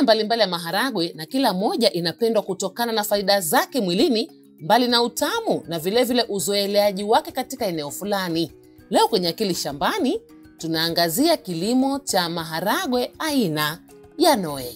mbalimbali ya maharagwe na kila moja inapendwa kutokana na faida zake mwilini, mbali na utamu na vilevile uzoeleaji wake katika eneo fulani. Leo kwenye Akili Shambani tunaangazia kilimo cha maharagwe aina ya Noe.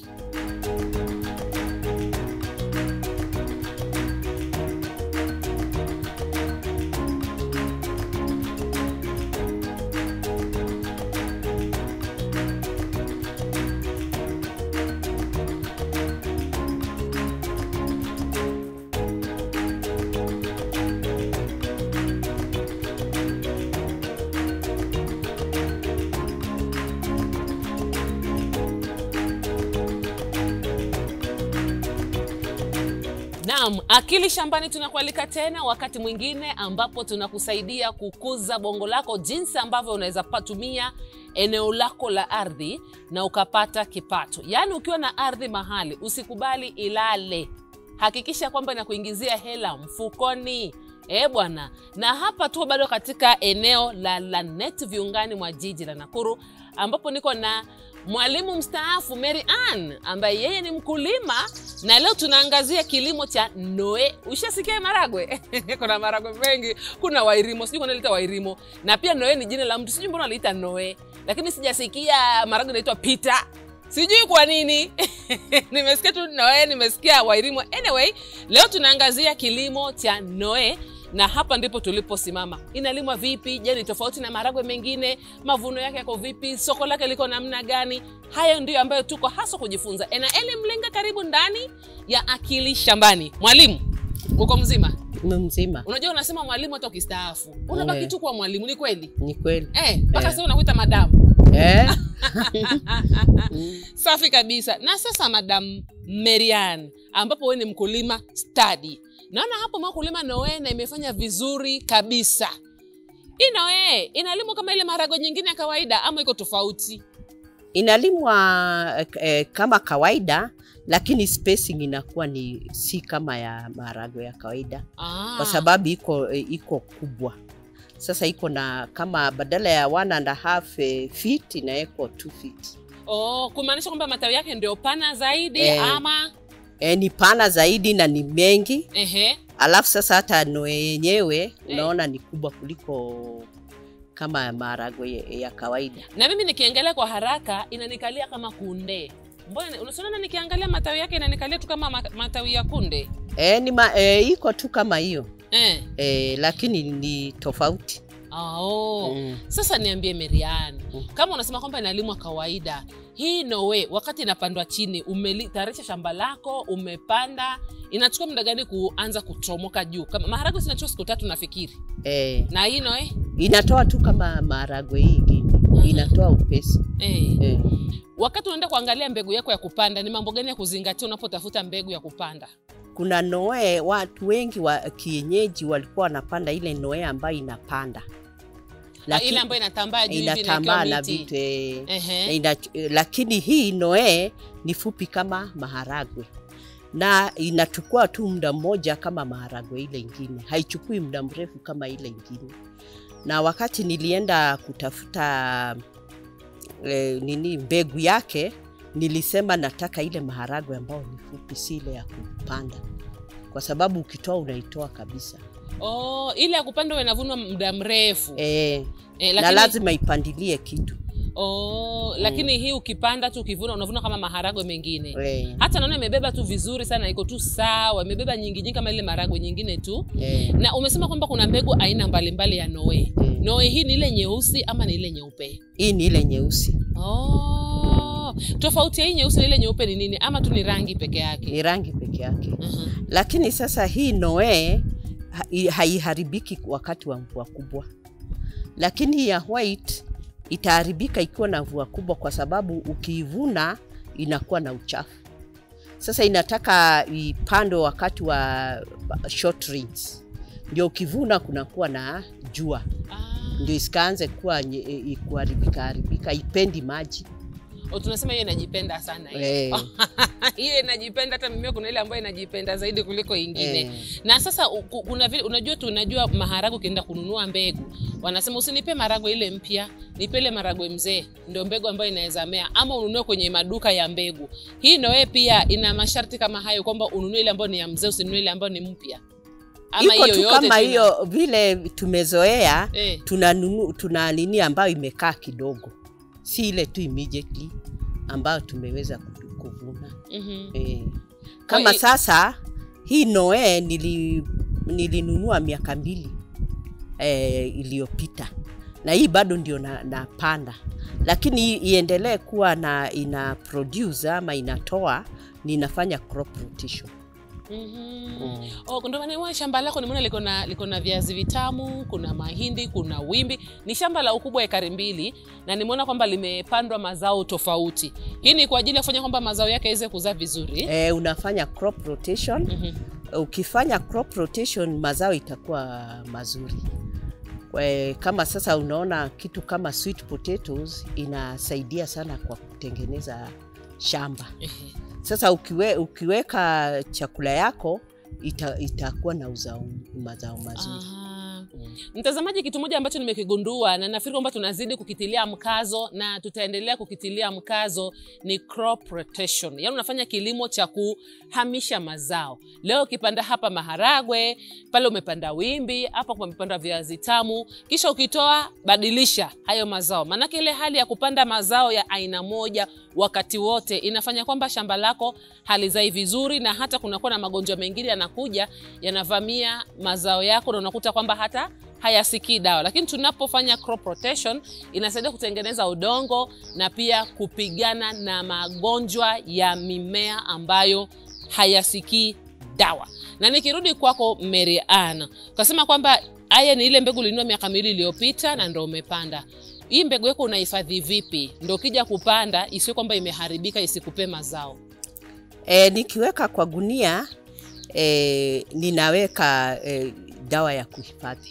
Naam, Akili Shambani tunakualika tena wakati mwingine ambapo tunakusaidia kukuza bongo lako jinsi ambavyo unaweza patumia eneo lako la ardhi na ukapata kipato. Yaani ukiwa na ardhi mahali usikubali ilale. Hakikisha kwamba inakuingizia hela mfukoni. Eh bwana, na hapa tu bado katika eneo la Lanet viungani mwa jiji la Nakuru ambapo niko na mwalimu mstaafu Mary Ann ambaye yeye ni mkulima na leo tunaangazia kilimo cha Noe. Ushasikia maragwe? kuna maragwe mengi, kuna wairimo, sijui kuna naita wairimo, na pia Noe ni jina la mtu, sijui mbona aliita Noe, lakini sijasikia maragwe inaitwa Peter, sijui kwa nini nimesikia tu Noe, nimesikia wairimo. Anyway, leo tunaangazia kilimo cha Noe na hapa ndipo tuliposimama. Inalimwa vipi? Je, ni tofauti na maharagwe mengine? Mavuno yake yako vipi? Soko lake liko namna gani? Hayo ndiyo ambayo tuko hasa kujifunza. Enaeli Mlinga, karibu ndani ya Akili Shambani. Mwalimu, uko mzima? mzima Unajua, unasema mwalimu hata ukistaafu unabaki Eh. tu kuwa mwalimu. Ni kweli ni kweli eh? Mpaka Eh. sasa unakuita madamu. eh? Safi kabisa. Na sasa Madam Marian, ambapo wewe ni mkulima stadi, naona hapo mkulima Noe na imefanya vizuri kabisa. Hii Noe inalimwa kama ile maharagwe nyingine ya kawaida ama iko tofauti? inalimwa eh, kama kawaida lakini spacing inakuwa ni si kama ya maharagwe ya kawaida Ah. kwa sababu iko eh, iko kubwa sasa iko na kama badala ya one and a half eh, feet inawekwa two feet oh, kumaanisha kwamba matawi yake ndio pana zaidi Eh. ama e, ni pana zaidi na ni mengi ehe. alafu sasa hata noe yenyewe unaona ni kubwa kuliko kama ya maharagwe ya- ya kawaida Na mimi nikiangalia kwa haraka inanikalia kama kunde. Mbona unaona nikiangalia matawi yake inanikalia tu kama ma- matawi ya kunde e, ni ma, e, iko tu kama hiyo eh. e, lakini ni tofauti Ah, oh. Mm. Sasa niambie Merian, Mm. kama unasema kwamba inalimwa kawaida, hii Noe wakati inapandwa chini, umetayarisha shamba lako, umepanda, inachukua muda gani kuanza kuchomoka juu? Kama maharagwe sinachukua siku tatu nafikiri, e, na hii Noe inatoa tu kama maharagwe hii ingine inatoa upesi eh. e. Wakati unaenda kuangalia mbegu yako ya kupanda, ni mambo gani ya kuzingatia unapotafuta mbegu ya kupanda? kuna noe watu wengi wa kienyeji walikuwa wanapanda ile noe ambayo inapanda Ah, ile ambayo inatambaa juu hivi inatambaa na inawekewa miti. vitu e, Ehe. na ina, lakini hii noe ni fupi kama maharagwe na inachukua tu muda mmoja kama maharagwe ile ingine, haichukui muda mrefu kama ile ingine. Na wakati nilienda kutafuta e, nini mbegu yake, nilisema nataka ile maharagwe ambayo ni fupi, si ile ya kupanda, kwa sababu ukitoa unaitoa kabisa Oh, ile ya kupanda huwa inavunwa muda mrefu e, eh, na lakini, lazima ipandilie kitu oh, lakini hii ukipanda tu ukivuna unavuna kama maharagwe mengine e, hata naona imebeba tu vizuri sana, iko tu sawa, imebeba nyingi nyingi kama ile maragwe nyingine tu. e, Na umesema kwamba kuna mbegu aina mbalimbali ya Noe. Mm. Noe hii ni ile nyeusi ama ni ile nyeupe? hii ni ile nyeusi, Oh, tofauti ya hii nyeusi na ile nyeupe ni nini, ama tu ni rangi peke yake? ni rangi peke yake. Mhm. lakini sasa hii noe ha- i- haiharibiki wakati wa mvua kubwa, lakini ya white itaharibika ikiwa na mvua kubwa, kwa sababu ukiivuna inakuwa na uchafu. Sasa inataka ipandwe wakati wa short rains, ndio ukivuna kunakuwa na jua, Ah, ndio isikaanze kuwa nye- i- kuharibika haribika, ipendi maji O, tunasema hiyo inajipenda sana hiyo. Eh. hiyo inajipenda hata mimea kuna ile ambayo inajipenda zaidi kuliko ingine Eh. na sasa u- ku- kuna vile unajua tu unajua maharagwe ukienda kununua mbegu wanasema usinipe maragwe ile mpya nipe ile maragwe mzee ndio mbegu ambayo inaweza mea ama ununue kwenye maduka ya mbegu hii noe pia ina masharti kama hayo kwamba ununue ile ambayo ni ya mzee usinunue ile ambayo ni mpya ama iko hiyo tu yote kama tu ina- hiyo vile tumezoea eh. tuna, nunu, tuna nini ambayo imekaa kidogo si ile tu immediately ambayo tumeweza ku- kuvuna mhm. eh. kama hi- sasa hii noe nili, nilinunua miaka mbili eh, iliyopita na hii bado ndio na- napanda lakini hii iendelee kuwa na ina produce ama inatoa ninafanya crop rotation Mhm. Mm. Oh, ndo maana nimeona shamba lako nimeona liko na liko na viazi vitamu, kuna mahindi, kuna wimbi. Ni shamba la ukubwa wa ekari mbili na nimeona kwamba limepandwa mazao tofauti. Hii ni kwa ajili ya kufanya kwamba mazao yake yaweze kuzaa vizuri. eh, unafanya crop rotation Mhm. ukifanya crop rotation mazao itakuwa mazuri Kwe, kama sasa unaona kitu kama sweet potatoes inasaidia sana kwa kutengeneza shamba Ehe. sasa ukiwe, ukiweka chakula yako ita, itakuwa na uzao, mazao mazuri Aha. Mm. Mtazamaji, kitu moja ambacho nimekigundua na nafikiri kwamba tunazidi kukitilia mkazo na tutaendelea kukitilia mkazo ni crop rotation, yaani unafanya kilimo cha kuhamisha mazao. Leo ukipanda hapa maharagwe, pale umepanda wimbi, hapa umepanda viazi tamu, kisha ukitoa badilisha hayo mazao, maanake ile hali ya kupanda mazao ya aina moja wakati wote inafanya kwamba shamba lako halizai vizuri, na hata kunakuwa na magonjwa mengine yanakuja yanavamia mazao yako, na unakuta kwamba hata hayasikii dawa. Lakini tunapofanya crop rotation inasaidia kutengeneza udongo na pia kupigana na magonjwa ya mimea ambayo hayasikii dawa. Na nikirudi kwako Mary Ann, ukasema kwamba haya ni ile mbegu ulinunua miaka miwili iliyopita na ndo umepanda hii mbegu yako unahifadhi vipi ndo ukija kupanda isiwe kwamba imeharibika isikupe mazao e, nikiweka kwa gunia e, ninaweka e, dawa ya kuhifadhi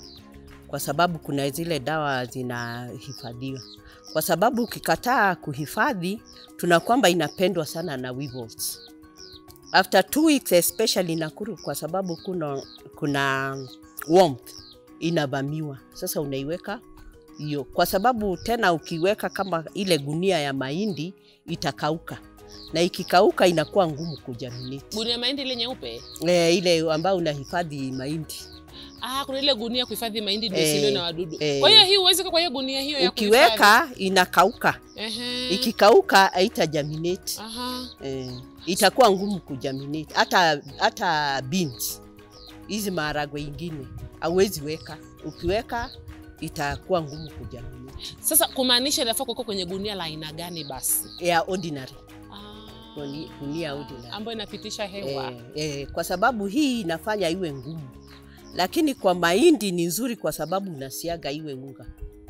kwa sababu kuna zile dawa zinahifadhiwa kwa sababu ukikataa kuhifadhi tuna kwamba inapendwa sana na weevils. after two weeks especially Nakuru kwa sababu kuna, kuna warmth inavamiwa sasa unaiweka hiyo kwa sababu tena ukiweka kama ile gunia ya mahindi itakauka na ikikauka inakuwa ngumu kujaminate gunia mahindi ile nyeupe e, ile ambayo unahifadhi mahindi ah, kuna ile gunia kuhifadhi mahindi ndio Eh, isiliwe na wadudu eh. kwa hiyo hii huwezi kwa hiyo gunia hiyo ya kuhifadhi. ukiweka inakauka Ehe. ikikauka haitajaminate Aha. eh, itakuwa ngumu kujaminate hata hata beans hizi maharagwe ingine hauwezi weka ukiweka itakuwa ngumu kujaminate sasa kumaanisha inafaa kuwekwa kwenye gunia la aina gani basi ya ordinary Ah. Guni- gunia ordinary ambayo inapitisha hewa eh, eh, kwa sababu hii inafanya iwe ngumu lakini kwa mahindi ni nzuri kwa sababu unasiaga iwe unga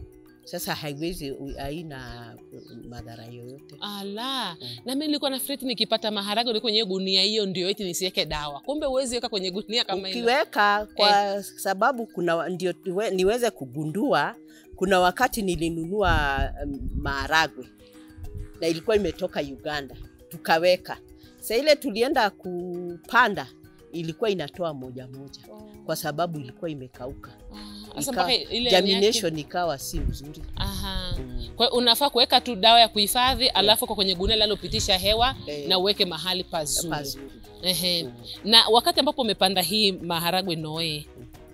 sasa haiwezi haina madhara yoyote ala Mm. na mi nilikuwa nafikiri eti nikipata maharage ni kwenye gunia hiyo ndio eti nisiweke dawa kumbe huwezi weka kwenye gunia kama hilo ukiweka kwa sababu kuna ndio niwe- niweze kugundua kuna wakati nilinunua um, maharagwe na ilikuwa imetoka uganda tukaweka sa ile tulienda kupanda ilikuwa inatoa moja moja kwa sababu ilikuwa imekauka Ah, sasa Ika- mpaka ile yani yake- germination ikawa si mzuri Aha. mm. Kwa hiyo unafaa kuweka tu dawa ya kuhifadhi alafu kwa kwenye gunia linalopitisha hewa Eh, na uweke mahali pazuri. pazuri Ehe. Mm. Na wakati ambapo umepanda hii maharagwe noe,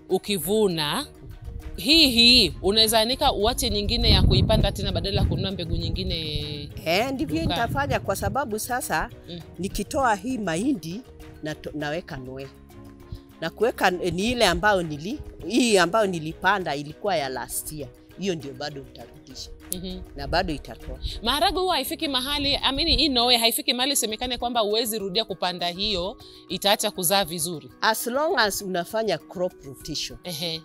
ukivuna hii hii unaweza anika uache nyingine ya kuipanda tena badala ya kununua mbegu nyingine. Eh, ndivyo Dukani. nitafanya kwa sababu sasa Mm. nikitoa hii mahindi na naweka noe na kuweka ni ile ambayo nili hii ambayo nilipanda ilikuwa ya last year, hiyo ndio bado nitarudisha Mhm. na bado itatoa. Maharagwe huwa haifiki mahali amini, hii noe haifiki mahali isemekane kwamba huwezi rudia kupanda hiyo, itaacha kuzaa vizuri. As long as unafanya crop rotation, Ehe.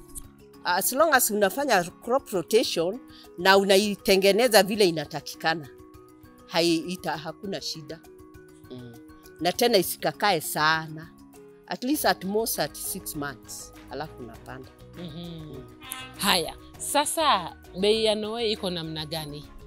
as long as unafanya crop rotation na unaitengeneza vile inatakikana, hai, ita, hakuna shida mm. na tena isikakae sana, at least at most at six months, alafu unapanda Mhm. Haya, sasa bei ya noe iko namna gani?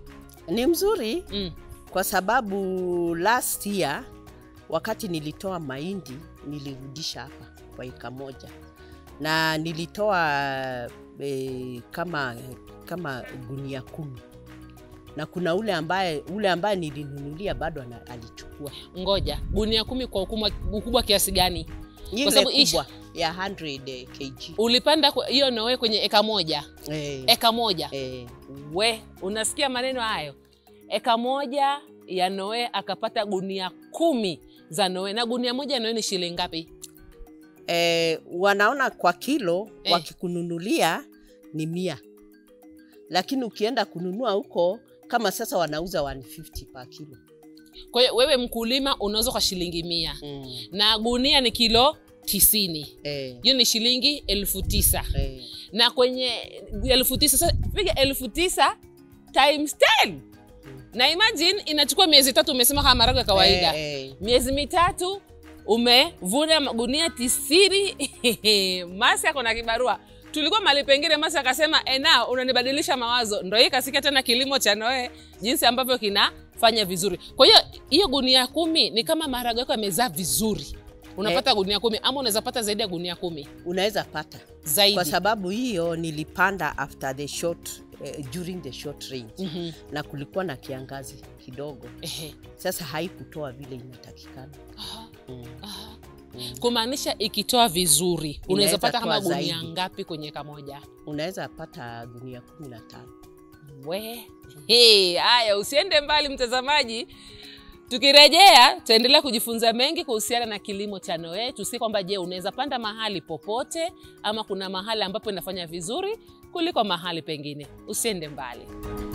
Ni mzuri Mm. kwa sababu last year wakati nilitoa mahindi nilirudisha hapa kwa eka moja na nilitoa e, kama kama gunia kumi na kuna ule ambaye ule ambaye nilinunulia bado ana- alichukua Ngoja, gunia kumi kwa ukubwa, ukubwa kiasi gani? ile sababu ish- kubwa ya 100 kg Ulipanda kwa- hiyo noe kwenye eka moja, eh, eka moja. eh, We, unasikia maneno hayo? Eka moja ya noe akapata gunia kumi za noe, na gunia moja ya noe ni shilingi ngapi? eh, wanaona kwa kilo Eh. wakikununulia ni mia, lakini ukienda kununua huko kama sasa wanauza 150 per kilo Kwa hiyo wewe mkulima unauza kwa shilingi mia mm. na gunia ni kilo tisini eh, hiyo ni shilingi elfu tisa eh. na kwenye elfu tisa sasa piga elfu tisa times 10 na imagine inachukua miezi tatu umesema kama maharagwe ya kawaida Eh, eh. miezi mitatu umevuna magunia tisini masi ako na kibarua tulikuwa mali pengine masi akasema ena unanibadilisha mawazo ndo hii kasikia tena kilimo cha noe jinsi ambavyo kinafanya vizuri kwa hiyo hiyo gunia kumi ni kama maharagwe yako yamezaa vizuri unapata gunia kumi ama unaweza pata zaidi ya gunia kumi unaweza pata zaidi kwa sababu hiyo nilipanda after the short eh, during the short range Mhm. na kulikuwa na kiangazi kidogo Ehe. sasa haikutoa vile inatakikana Aha, mm. aha. Mm. kumaanisha ikitoa vizuri unaweza Inaweza pata kama toa gunia zaidi. ngapi kwenye kamoja unaweza pata gunia kumi na tano we Hey, haya usiende mbali mtazamaji tukirejea tutaendelea kujifunza mengi kuhusiana na kilimo cha noe tusie kwamba je unaweza panda mahali popote ama kuna mahali ambapo inafanya vizuri kuliko mahali pengine usiende mbali